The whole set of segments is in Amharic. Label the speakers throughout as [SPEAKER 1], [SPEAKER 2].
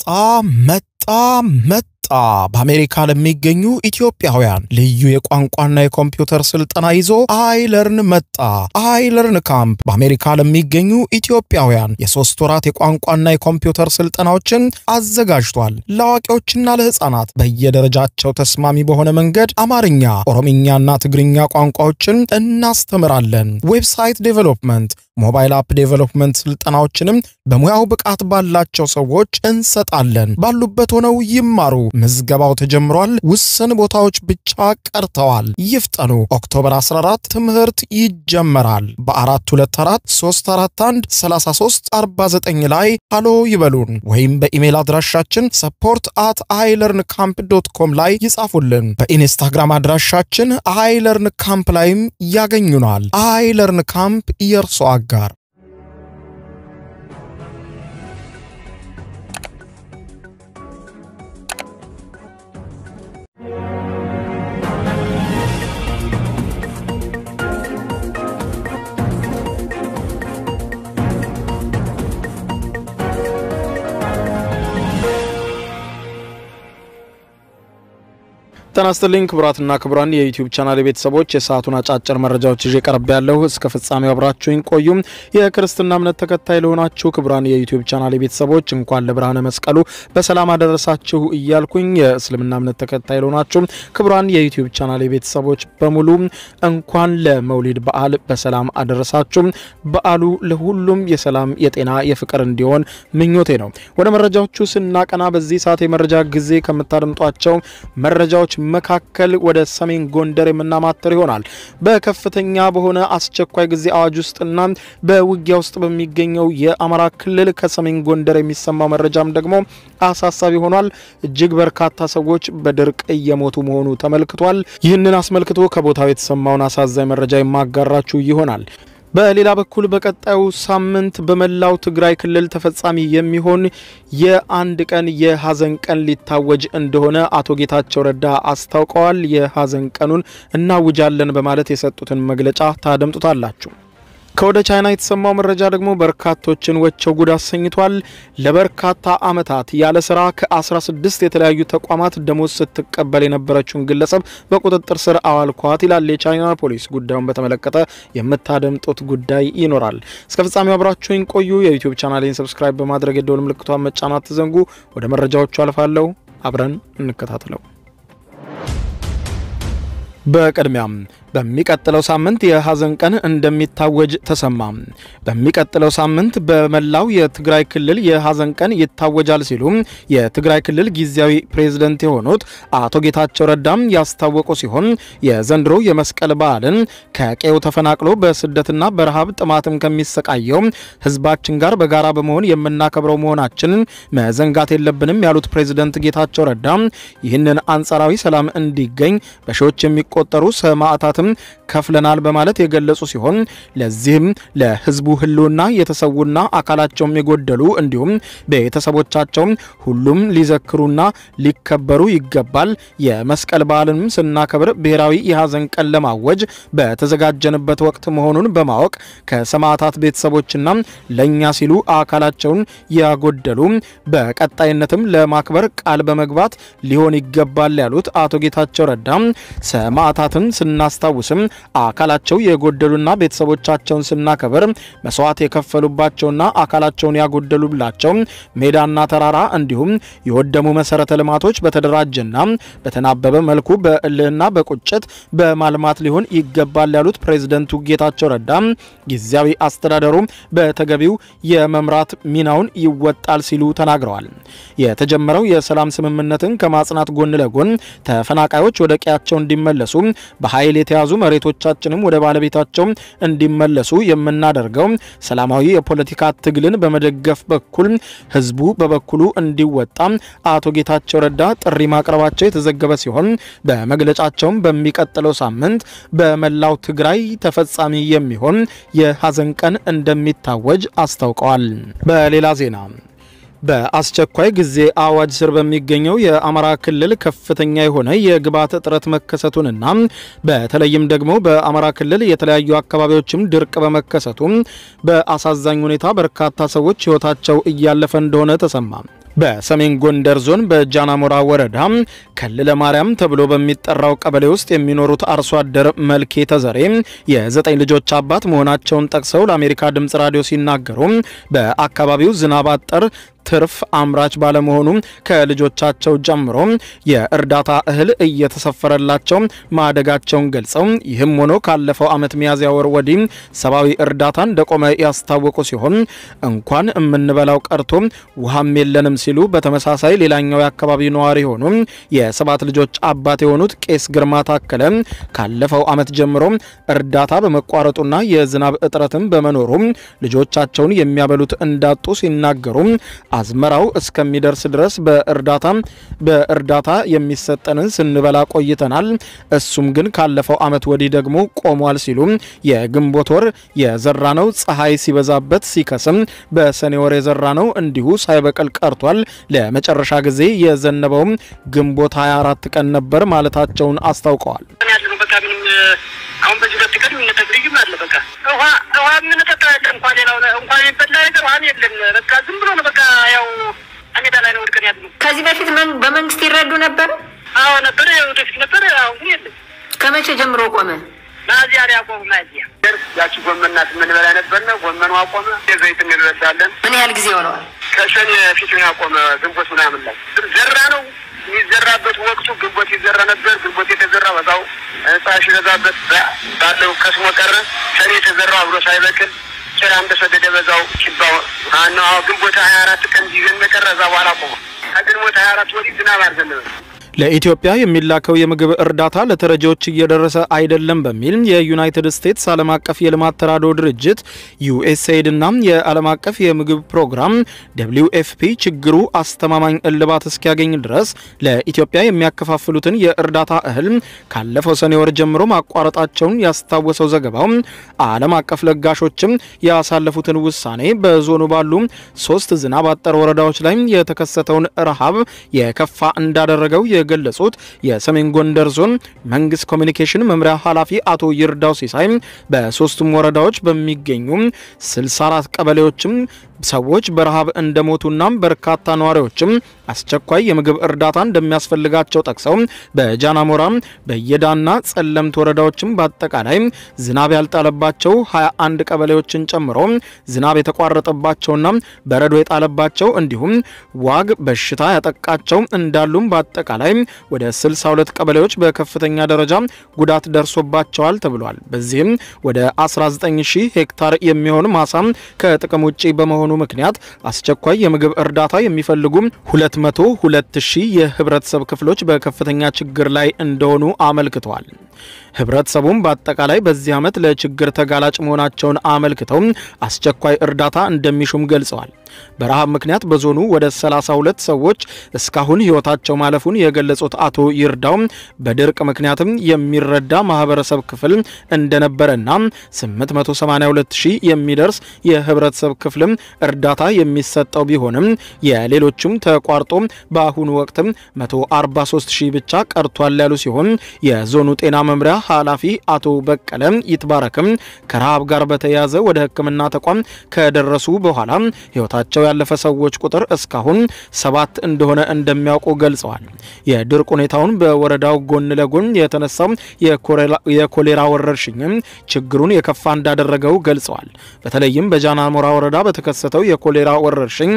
[SPEAKER 1] መጣ መጣ በአሜሪካ ለሚገኙ ኢትዮጵያውያን ልዩ የቋንቋና የኮምፒውተር ስልጠና ይዞ አይለርን መጣ። አይለርን ካምፕ በአሜሪካ ለሚገኙ ኢትዮጵያውያን የሶስት ወራት የቋንቋና የኮምፒውተር ስልጠናዎችን አዘጋጅቷል። ለአዋቂዎችና ለሕፃናት በየደረጃቸው ተስማሚ በሆነ መንገድ አማርኛ፣ ኦሮምኛና ትግርኛ ቋንቋዎችን እናስተምራለን። ዌብሳይት ዴቨሎፕመንት ሞባይል አፕ ዴቨሎፕመንት ስልጠናዎችንም በሙያው ብቃት ባላቸው ሰዎች እንሰጣለን። ባሉበት ሆነው ይማሩ። ምዝገባው ተጀምሯል። ውስን ቦታዎች ብቻ ቀርተዋል። ይፍጠኑ። ኦክቶበር 14 ትምህርት ይጀመራል። በ424 341 33 49 ላይ ሃሎ ይበሉን ወይም በኢሜይል አድራሻችን ሰፖርት አት አይለርን ካምፕ ዶት ኮም ላይ ይጻፉልን። በኢንስታግራም አድራሻችን አይለርን ካምፕ ላይም ያገኙናል። አይለርን ካምፕ የእርሶ አጋር ጤና ይስጥልኝ ክቡራትና ክቡራን የዩቲዩብ ቻናል ቤተሰቦች የሰዓቱን አጫጭር መረጃዎች ይዤ ቀርብ ያለሁ እስከ ፍጻሜው አብራችሁኝ ቆዩም። የክርስትና እምነት ተከታይ ለሆናችሁ ክቡራን የዩቲዩብ ቻናል ቤተሰቦች እንኳን ለብርሃነ መስቀሉ በሰላም አደረሳችሁ እያልኩኝ የእስልምና እምነት ተከታይ ለሆናችሁ ክቡራን የዩቲዩብ ቻናል ቤተሰቦች በሙሉ እንኳን ለመውሊድ በዓል በሰላም አደረሳችሁ። በዓሉ ለሁሉም የሰላም የጤና የፍቅር እንዲሆን ምኞቴ ነው። ወደ መረጃዎቹ ስናቀና በዚህ ሰዓት የመረጃ ጊዜ ከምታደምጧቸው መረጃዎች መካከል ወደ ሰሜን ጎንደር የምናማተር ይሆናል። በከፍተኛ በሆነ አስቸኳይ ጊዜ አዋጅ ውስጥና በውጊያ ውስጥ በሚገኘው የአማራ ክልል ከሰሜን ጎንደር የሚሰማው መረጃም ደግሞ አሳሳቢ ሆኗል። እጅግ በርካታ ሰዎች በድርቅ እየሞቱ መሆኑ ተመልክቷል። ይህንን አስመልክቶ ከቦታው የተሰማውን አሳዛኝ መረጃ የማጋራችሁ ይሆናል። በሌላ በኩል በቀጣዩ ሳምንት በመላው ትግራይ ክልል ተፈጻሚ የሚሆን የአንድ ቀን የሀዘን ቀን ሊታወጅ እንደሆነ አቶ ጌታቸው ረዳ አስታውቀዋል። የሀዘን ቀኑን እናውጃለን በማለት የሰጡትን መግለጫ ታደምጡታላችሁ። ከወደ ቻይና የተሰማው መረጃ ደግሞ በርካቶችን ወቸው ጉድ አሰኝቷል። ለበርካታ ዓመታት ያለ ስራ ከ16 የተለያዩ ተቋማት ደሞዝ ስትቀበል የነበረችውን ግለሰብ በቁጥጥር ስር አዋልኳት ይላል የቻይና ፖሊስ። ጉዳዩን በተመለከተ የምታደምጡት ጉዳይ ይኖራል። እስከ ፍጻሜው አብራችሁኝ ቆዩ። የዩቲዩብ ቻናሌን ሰብስክራይብ በማድረግ የደወል ምልክቷን መጫናት ትዘንጉ። ወደ መረጃዎቹ አልፋለሁ። አብረን እንከታተለው። በቅድሚያም በሚቀጥለው ሳምንት የሀዘን ቀን እንደሚታወጅ ተሰማ። በሚቀጥለው ሳምንት በመላው የትግራይ ክልል የሀዘን ቀን ይታወጃል ሲሉ የትግራይ ክልል ጊዜያዊ ፕሬዝደንት የሆኑት አቶ ጌታቸው ረዳም ያስታወቁ ሲሆን የዘንድሮ የመስቀል በዓልን ከቀዬው ተፈናቅሎ በስደትና በረሃብ ጥማትም ከሚሰቃየው ሕዝባችን ጋር በጋራ በመሆን የምናከብረው መሆናችንን መዘንጋት የለብንም ያሉት ፕሬዝደንት ጌታቸው ረዳ ይህንን አንጻራዊ ሰላም እንዲገኝ በሺዎች የሚቆጠሩ ሰማዕታትም ከፍለናል በማለት የገለጹ ሲሆን ለዚህም ለህዝቡ ህልውና የተሰዉና አካላቸውም የጎደሉ እንዲሁም ቤተሰቦቻቸውም ሁሉም ሊዘክሩና ሊከበሩ ይገባል። የመስቀል በዓልንም ስናከብር ብሔራዊ የሀዘን ቀን ለማወጅ በተዘጋጀንበት ወቅት መሆኑን በማወቅ ከሰማዕታት ቤተሰቦችና ለእኛ ሲሉ አካላቸውን ያጎደሉ በቀጣይነትም ለማክበር ቃል በመግባት ሊሆን ይገባል ያሉት አቶ ጌታቸው ረዳ ሰማዕታትን ስናስታውስም አካላቸው የጎደሉና ቤተሰቦቻቸውን ስናከብር መስዋዕት የከፈሉባቸውና አካላቸውን ያጎደሉላቸው ሜዳና ተራራ እንዲሁም የወደሙ መሰረተ ልማቶች በተደራጀና በተናበበ መልኩ በእልህና በቁጭት በማልማት ሊሆን ይገባል ያሉት ፕሬዝደንቱ ጌታቸው ረዳ ጊዜያዊ አስተዳደሩ በተገቢው የመምራት ሚናውን ይወጣል ሲሉ ተናግረዋል። የተጀመረው የሰላም ስምምነትን ከማጽናት ጎን ለጎን ተፈናቃዮች ወደ ቀያቸው እንዲመለሱ በኃይል የተያዙ መሬቶቻችንም ወደ ባለቤታቸው እንዲመለሱ የምናደርገው ሰላማዊ የፖለቲካ ትግልን በመደገፍ በኩል ህዝቡ በበኩሉ እንዲወጣ አቶ ጌታቸው ረዳ ጥሪ ማቅረባቸው የተዘገበ ሲሆን በመግለጫቸውም በሚቀጥለው ሳምንት በመላው ትግራይ ተፈጻሚ የሚሆን የሀዘን ቀን እንደሚታወጅ አስታውቀዋል። በሌላ ዜና በአስቸኳይ ጊዜ አዋጅ ስር በሚገኘው የአማራ ክልል ከፍተኛ የሆነ የግብዓት እጥረት መከሰቱንና በተለይም ደግሞ በአማራ ክልል የተለያዩ አካባቢዎችም ድርቅ በመከሰቱ በአሳዛኝ ሁኔታ በርካታ ሰዎች ህይወታቸው እያለፈ እንደሆነ ተሰማ። በሰሜን ጎንደር ዞን በጃናሞራ ወረዳ ከልለ ማርያም ተብሎ በሚጠራው ቀበሌ ውስጥ የሚኖሩት አርሶ አደር መልኬ ተዘሬ የዘጠኝ ልጆች አባት መሆናቸውን ጠቅሰው ለአሜሪካ ድምጽ ራዲዮ ሲናገሩ በአካባቢው ዝናብ አጠር ትርፍ አምራች ባለመሆኑ ከልጆቻቸው ጀምሮ የእርዳታ እህል እየተሰፈረላቸው ማደጋቸውን ገልጸው ይህም ሆኖ ካለፈው ዓመት ሚያዝያ ወር ወዲህ ሰብአዊ እርዳታ እንደቆመ ያስታወቁ ሲሆን እንኳን የምንበላው ቀርቶ ውሃም የለንም ሲሉ በተመሳሳይ ሌላኛው የአካባቢው ነዋሪ የሆኑ የሰባት ልጆች አባት የሆኑት ቄስ ግርማ ታከለ ካለፈው ዓመት ጀምሮ እርዳታ በመቋረጡና የዝናብ እጥረትም በመኖሩ ልጆቻቸውን የሚያበሉት እንዳጡ ሲናገሩ አዝመራው እስከሚደርስ ድረስ በእርዳታ በእርዳታ የሚሰጠንን ስንበላ ቆይተናል። እሱም ግን ካለፈው ዓመት ወዲህ ደግሞ ቆሟል ሲሉ የግንቦት ወር የዘራነው ፀሐይ ሲበዛበት ሲከስም፣ በሰኔ ወር የዘራነው እንዲሁ ሳይበቅል ቀርቷል። ለመጨረሻ ጊዜ የዘነበውም ግንቦት 24 ቀን ነበር ማለታቸውን አስታውቀዋል።
[SPEAKER 2] አሁን በዚህ ሁለት ቀን የሚነጠቅ ልዩም አለ። በቃ ውሃ ውሃ የምንጠጣ ያለ እንኳን ሌላው እንኳን የሚበላ ነገር ውሃም የለም። በቃ ዝም ብሎ ነው። በቃ ያው አሜዳ ላይ ነው ወድቀን ያሉ።
[SPEAKER 3] ከዚህ በፊት በመንግስት ይረዱ ነበር?
[SPEAKER 2] አዎ ነበር፣ ወደፊት ነበር። አሁን የለም።
[SPEAKER 3] ከመቼ ጀምሮ ቆመ?
[SPEAKER 2] ናዚያ ላይ አቆሙ። ናዚያ ያቺ ጎመን ናት የምንበላ ነበርና ጎመኑ አቆመ። የዘይት እንረዳለን።
[SPEAKER 3] ምን ያህል ጊዜ ሆነዋል?
[SPEAKER 2] ከሰኔ ፊት ያቆመ ግንቦት ምናምን ላይ ዘራ ነው የሚዘራበት ወቅቱ ግንቦት ይዘራ ነበር። ግንቦት የተዘራ በዛው ፀሐይ ሲበዛበት ባለው ከስሞ ቀረ። ሰኔ የተዘራው አብሮ ሳይበቅል ጭራ እንደሰደደ በዛው ጭባው አና ግንቦት ሀያ አራት ቀን ጊዜን መቀረ እዛ በኋላ ቆመ። ከግንቦት ሀያ አራት ወዲህ ዝናብ አልዘነበም።
[SPEAKER 1] ለኢትዮጵያ የሚላከው የምግብ እርዳታ ለተረጂዎች እየደረሰ አይደለም በሚል የዩናይትድ ስቴትስ ዓለም አቀፍ የልማት ተራድኦ ድርጅት ዩኤስኤድ እና የዓለም አቀፍ የምግብ ፕሮግራም ደብሊው ኤፍፒ ችግሩ አስተማማኝ እልባት እስኪያገኝ ድረስ ለኢትዮጵያ የሚያከፋፍሉትን የእርዳታ እህል ካለፈው ሰኔ ወር ጀምሮ ማቋረጣቸውን ያስታወሰው ዘገባው ዓለም አቀፍ ለጋሾችም ያሳለፉትን ውሳኔ በዞኑ ባሉ ሶስት ዝናብ አጠር ወረዳዎች ላይ የተከሰተውን ረሃብ የከፋ እንዳደረገው የገለጹት የሰሜን ጎንደር ዞን መንግስት ኮሚኒኬሽን መምሪያ ኃላፊ አቶ ይርዳው ሲሳይ በሶስቱም ወረዳዎች በሚገኙ 64 ቀበሌዎችም ሰዎች በረሃብ እንደሞቱና በርካታ ነዋሪዎችም አስቸኳይ የምግብ እርዳታ እንደሚያስፈልጋቸው ጠቅሰው በጃናሞራ በየዳና ጸለምት ወረዳዎችም በአጠቃላይ ዝናብ ያልጣለባቸው 21 ቀበሌዎችን ጨምሮ ዝናብ የተቋረጠባቸውና በረዶ የጣለባቸው እንዲሁም ዋግ በሽታ ያጠቃቸው እንዳሉም በአጠቃላይ ወደ 62 ቀበሌዎች በከፍተኛ ደረጃ ጉዳት ደርሶባቸዋል ተብሏል። በዚህም ወደ 19000 ሄክታር የሚሆን ማሳ ከጥቅም ውጪ በመሆኑ ምክንያት አስቸኳይ የምግብ እርዳታ የሚፈልጉ 202 ሺህ የህብረተሰብ ክፍሎች በከፍተኛ ችግር ላይ እንደሆኑ አመልክተዋል። ህብረተሰቡም በአጠቃላይ በዚህ ዓመት ለችግር ተጋላጭ መሆናቸውን አመልክተው አስቸኳይ እርዳታ እንደሚሹም ገልጸዋል። በረሃብ ምክንያት በዞኑ ወደ 32 ሰዎች እስካሁን ህይወታቸው ማለፉን የገለጹት አቶ ይርዳው በድርቅ ምክንያትም የሚረዳ ማህበረሰብ ክፍል እንደነበረና 882 ሺህ የሚደርስ የህብረተሰብ ክፍልም እርዳታ የሚሰጠው ቢሆንም የሌሎቹም ተቋርጦ በአሁኑ ወቅትም 143 ሺህ ብቻ ቀርቷል ያሉ ሲሆን የዞኑ ጤና መምሪያ ኃላፊ አቶ በቀለ ይትባረክም ከረሃብ ጋር በተያያዘ ወደ ሕክምና ተቋም ከደረሱ በኋላ ህይወታቸው ያለፈ ሰዎች ቁጥር እስካሁን ሰባት እንደሆነ እንደሚያውቁ ገልጸዋል። የድርቅ ሁኔታውን በወረዳው ጎን ለጎን የተነሳው የኮሌራ ወረርሽኝም ችግሩን የከፋ እንዳደረገው ገልጸዋል። በተለይም በጃናሞራ ወረዳ በተከሰተው የኮሌራ ወረርሽኝ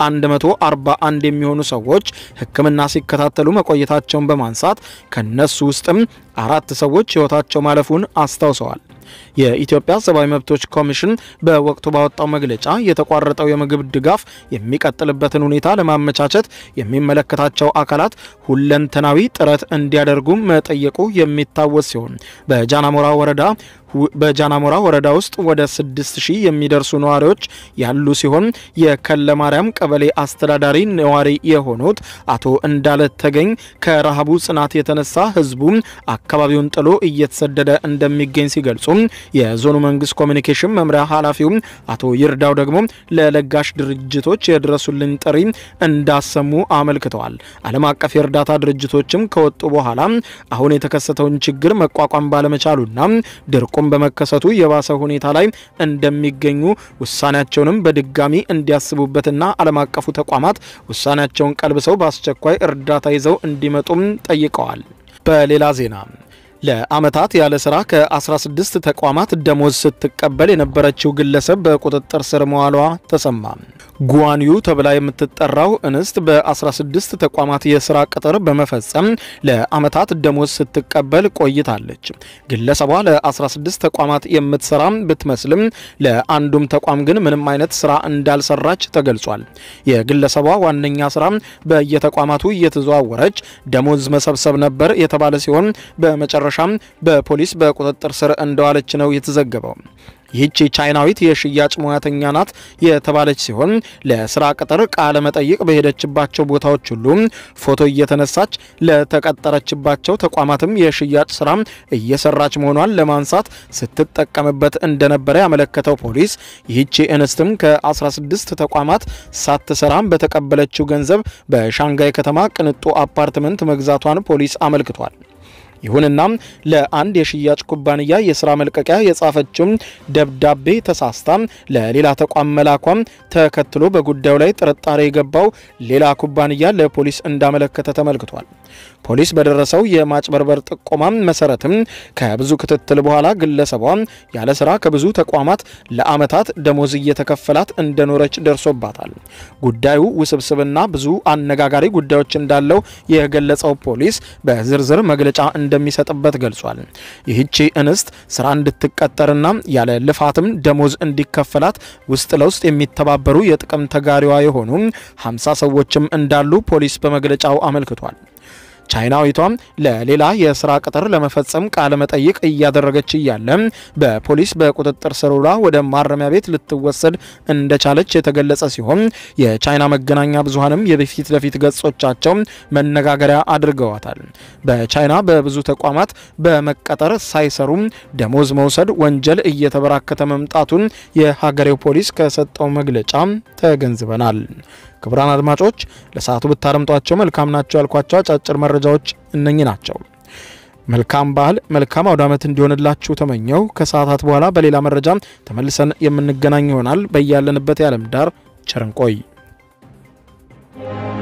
[SPEAKER 1] 141 የሚሆኑ ሰዎች ሕክምና ሲከታተሉ መቆየታቸውን በማንሳት ከነሱ ውስጥም አራት ሰዎች ህይወታቸው ማለፉን አስታውሰዋል። የኢትዮጵያ ሰብአዊ መብቶች ኮሚሽን በወቅቱ ባወጣው መግለጫ የተቋረጠው የምግብ ድጋፍ የሚቀጥልበትን ሁኔታ ለማመቻቸት የሚመለከታቸው አካላት ሁለንተናዊ ጥረት እንዲያደርጉ መጠየቁ የሚታወስ ሲሆን በጃናሞራ ወረዳ በጃናሞራ ወረዳ ውስጥ ወደ 6000 የሚደርሱ ነዋሪዎች ያሉ ሲሆን የከለ ማርያም ቀበሌ አስተዳዳሪ ነዋሪ የሆኑት አቶ እንዳለ ተገኝ ከረሃቡ ጽናት የተነሳ ህዝቡ አካባቢውን ጥሎ እየተሰደደ እንደሚገኝ ሲገልጹ የዞኑ መንግስት ኮሚኒኬሽን መምሪያ ኃላፊው አቶ ይርዳው ደግሞ ለለጋሽ ድርጅቶች የድረሱልኝ ጥሪ እንዳሰሙ አመልክተዋል። ዓለም አቀፍ የእርዳታ ድርጅቶችም ከወጡ በኋላ አሁን የተከሰተውን ችግር መቋቋም ባለመቻሉና ድርቁ ማቆም በመከሰቱ የባሰ ሁኔታ ላይ እንደሚገኙ ውሳኔያቸውንም በድጋሚ እንዲያስቡበትና ዓለም አቀፉ ተቋማት ውሳኔያቸውን ቀልብሰው በአስቸኳይ እርዳታ ይዘው እንዲመጡም ጠይቀዋል። በሌላ ዜና ለዓመታት ያለ ስራ ከ16 ተቋማት ደሞዝ ስትቀበል የነበረችው ግለሰብ በቁጥጥር ስር መዋሏ ተሰማ። ጉዋንዩ ተብላ የምትጠራው እንስት በ16 ተቋማት የስራ ቅጥር በመፈጸም ለዓመታት ደሞዝ ስትቀበል ቆይታለች። ግለሰቧ ለ16 ተቋማት የምትሰራ ብትመስልም ለአንዱም ተቋም ግን ምንም አይነት ስራ እንዳልሰራች ተገልጿል። የግለሰቧ ዋነኛ ስራ በየተቋማቱ እየተዘዋወረች ደሞዝ መሰብሰብ ነበር የተባለ ሲሆን በመጨረሻም በፖሊስ በቁጥጥር ስር እንደዋለች ነው የተዘገበው። ይህቺ ቻይናዊት የሽያጭ ሙያተኛ ናት የተባለች ሲሆን ለስራ ቅጥር ቃለ መጠይቅ በሄደችባቸው ቦታዎች ሁሉ ፎቶ እየተነሳች ለተቀጠረችባቸው ተቋማትም የሽያጭ ስራ እየሰራች መሆኗን ለማንሳት ስትጠቀምበት እንደነበረ ያመለከተው ፖሊስ ይህቺ እንስትም ከ16 ተቋማት ሳትሰራም በተቀበለችው ገንዘብ በሻንጋይ ከተማ ቅንጡ አፓርትመንት መግዛቷን ፖሊስ አመልክቷል። ይሁንና ለአንድ የሽያጭ ኩባንያ የስራ መልቀቂያ የጻፈችው ደብዳቤ ተሳስታ ለሌላ ተቋም መላኳም ተከትሎ በጉዳዩ ላይ ጥርጣሬ የገባው ሌላ ኩባንያ ለፖሊስ እንዳመለከተ ተመልክቷል። ፖሊስ በደረሰው የማጭበርበር ጥቆማ መሰረትም ከብዙ ክትትል በኋላ ግለሰቧ ያለ ስራ ከብዙ ተቋማት ለዓመታት ደሞዝ እየተከፈላት እንደኖረች ደርሶባታል። ጉዳዩ ውስብስብና ብዙ አነጋጋሪ ጉዳዮች እንዳለው የገለጸው ፖሊስ በዝርዝር መግለጫ እንደሚሰጥበት ገልጿል። ይህቺ እንስት ስራ እንድትቀጠርና ያለ ልፋትም ደሞዝ እንዲከፈላት ውስጥ ለውስጥ የሚተባበሩ የጥቅም ተጋሪዋ የሆኑ 50 ሰዎችም እንዳሉ ፖሊስ በመግለጫው አመልክቷል። ቻይናዊቷም ለሌላ የስራ ቅጥር ለመፈጸም ቃለ መጠይቅ እያደረገች እያለ በፖሊስ በቁጥጥር ስር ውላ ወደ ማረሚያ ቤት ልትወሰድ እንደቻለች የተገለጸ ሲሆን የቻይና መገናኛ ብዙኃንም የፊት ለፊት ገጾቻቸው መነጋገሪያ አድርገዋታል። በቻይና በብዙ ተቋማት በመቀጠር ሳይሰሩ ደሞዝ መውሰድ ወንጀል እየተበራከተ መምጣቱን የሀገሬው ፖሊስ ከሰጠው መግለጫ ተገንዝበናል። ክቡራን አድማጮች ለሰዓቱ ብታደምጧቸው መልካም ናቸው ያልኳቸው አጫጭር መረጃዎች እነኚህ ናቸው። መልካም ባህል፣ መልካም አውደ ዓመት እንዲሆንላችሁ ተመኘው። ከሰዓታት በኋላ በሌላ መረጃ ተመልሰን የምንገናኝ ይሆናል። በያለንበት የዓለም ዳር ቸር እንቆይ።